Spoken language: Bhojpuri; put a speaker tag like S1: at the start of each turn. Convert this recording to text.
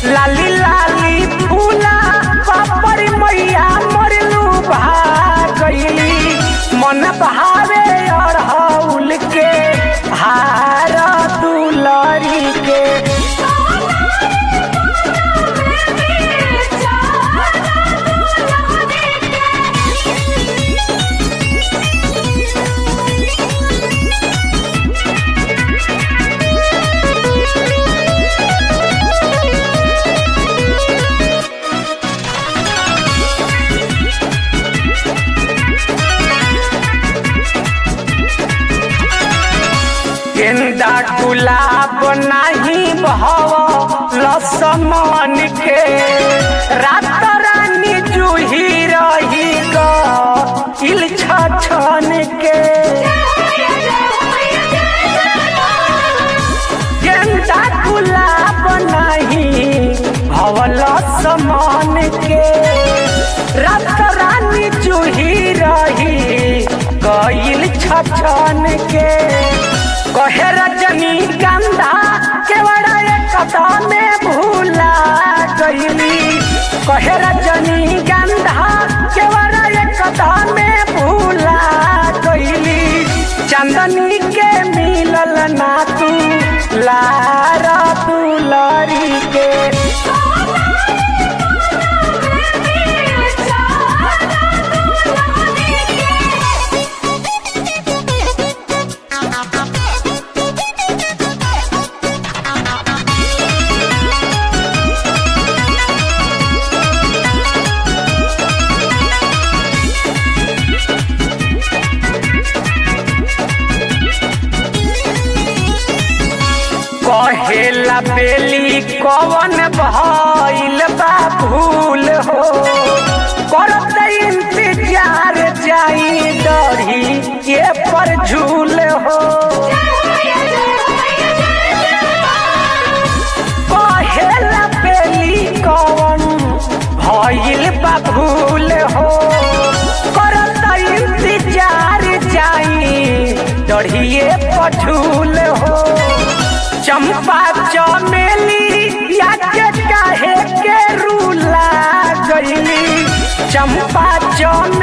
S1: लाली लाली फूला पापड़ मैया मरलू भागली मन भावे अड़हौल के हार दुलरी के गेंदा गुलाब नाही बहव लसमन के रात रानी जूही रही गिल छन के गेंदा गुलाब नहीं भवल समान के रात रानी जूही रही गईल छछन के कहे रजनी गंधा केवड़ा कथा में भूला गईली कहे रजनी गंधा केवड़ा कथा में भूला गईली चंदनी के मिलल ना तू लारा दुलरी के कहेला बेली कवन भइल बा भूल हो करत इंतजार जाई डरी ये पर झूल हो कहेला बेली कवन भइल बा भूल हो करत इंतजार जाई डढ़िए पझूल हो चंपा चमेली याके काहे के रूला गईली चंपा चमेली